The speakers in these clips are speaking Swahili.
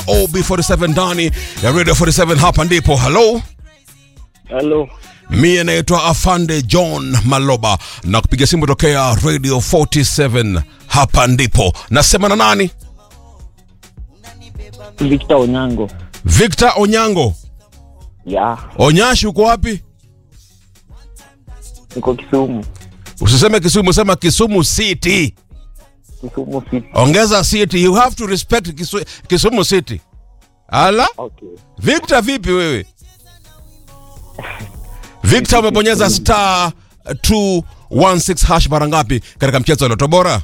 OB47 ndani ya Radio 47 hapa ndipo. Hello. Halo, Mie naitwa Afande John Maloba na kupiga simu tokea Radio 47 hapa ndipo. Nasema na nani? Victor Onyango. Victor Onyango. Ya, Onyashi uko wapi? niko Kisumu. Usiseme Kisumu, sema Kisumu City. Kisumu City. Ongeza city. You have to respect Kisu, Kisumu City. Ala? Okay. Victor vipi wewe? Victor umebonyeza star 216 hash mara ngapi katika mchezo wa Loto Bora?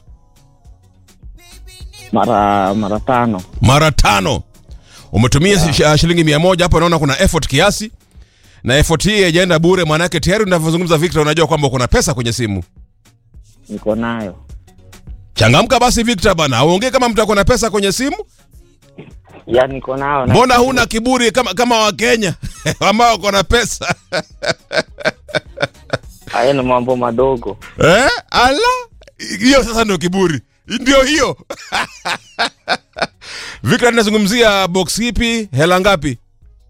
Mara mara tano. Mara tano. Umetumia shi- shilingi mia moja hapo, naona kuna effort kiasi, na effort hii haijaenda bure, maanake tayari unavyozungumza Victor, unajua kwamba kuna pesa kwenye simu. Niko nayo. Changamka basi Victor bana, uongee kama mtu ako na pesa kwenye simu. Ya, niko nayo. na- Mbona huna kiburi kama kama Wakenya ambao wako na pesa Haya ni mambo madogo. eh? Ala, hiyo sasa ndio kiburi, ndio hiyo Victor, tunazungumzia box ipi? Hela ngapi?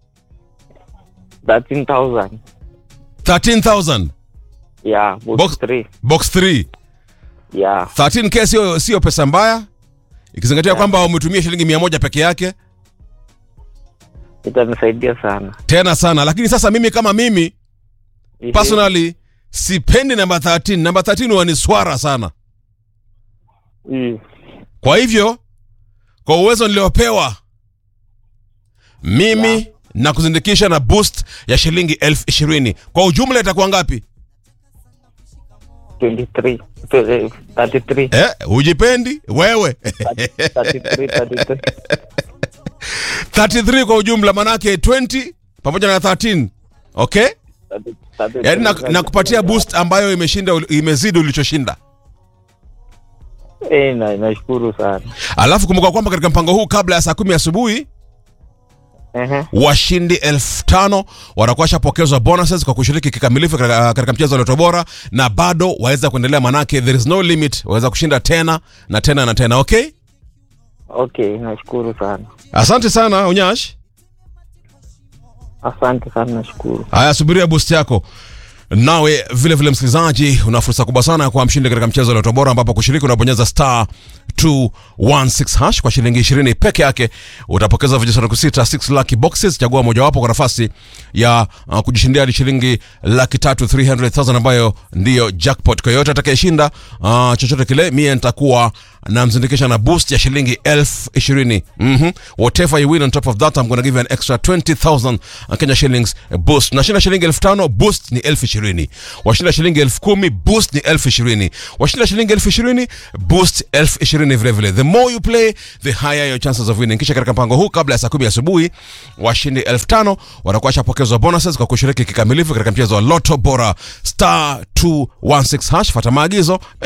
13,000. 13000 Ya, box Box- 3. box 3 Ya, 13k sio sio pesa mbaya ikizingatia kwamba umetumia shilingi mia moja peke yake itanisaidia sana. tena sana lakini sasa mimi kama mimi Ehe. personally sipendi namba 13 namba 13 huwa ni swara sana Mm. kwa hivyo kwa uwezo niliopewa mimi Yeah. na kuzindikisha na boost ya shilingi elfu ishirini kwa ujumla itakuwa ngapi 23. eh, 33. eh, hujipendi wewe 33, 33. 33 kwa ujumla manake 20 pamoja na 13 okay 33, yaani na, na kupatia boost ambayo imeshinda imezidi ulichoshinda Eh, na nashukuru sana. alafu kumbuka kwamba katika mpango huu kabla ya saa kumi asubuhi Ehe. washindi elfu tano watakuwa washapokezwa bonuses kwa kushiriki kikamilifu katika katika mchezo wa Loto Bora na bado waweza kuendelea manake there is no limit waweza kushinda tena na tena na tena okay Okay, nashukuru sana. asante sana unyash Asante sana, nashukuru. haya subiria boost yako nawe vile vile msikilizaji una fursa kubwa sana ya kuwa mshindi katika mchezo wa Loto Bora ambapo kushiriki unabonyeza star 216 hash kwa shilingi 20 peke yake utapokeza vijisanduku sita 6 lucky boxes chagua mojawapo kwa nafasi ya uh, kujishindia hadi shilingi laki tatu 300000 ambayo ndiyo jackpot kwa yote atakayeshinda uh, chochote kile mie nitakuwa namzindikisha na boost ya shilingi elfu ishirini mm-hmm. whatever you win on top of that I'm gonna give you an extra 20000 Kenya shillings boost nashinda shilingi elfu tano boost ni elfu ishirini washinda shilingi elfu kumi boost ni elfu ishirini washinda shilingi elfu ishirini boost elfu ishirini vilevile the more you play the higher your chances of winning kisha katika mpango huu kabla ya saa kumi asubuhi washindi elfu tano watakuwa washapokezwa bonuses kwa kushiriki kikamilifu katika mchezo wa loto bora star 216 hash fata maagizo